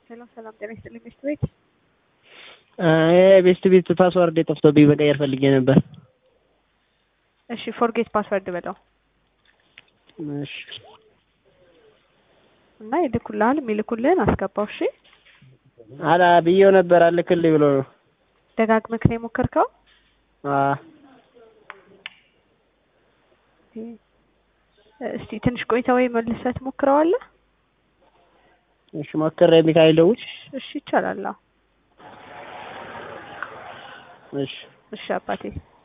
ሰላም ሰላም፣ ጤና ይስጥልኝ ቤስት ቤት። ቤስት ቤት ፓስዋርድ የጠፍቶብኝ መቀየር ፈልጌ ነበር። እሺ ፎርጌት ፓስወርድ በለው እሺ እና ይልኩልሃል። የሚልኩልህን አስገባው። እሺ አላ ብዬው ነበር አልክልኝ ብሎ ነው። ደጋግመህ ነው የሞከርከው? አዎ እስቲ ትንሽ ቆይታ ወይ መልሰህ ትሞክረዋለህ? እሺ ሞክሬ ሚካኤል ደውል። እሺ ይቻላል። አዎ እሺ እሺ አባቴ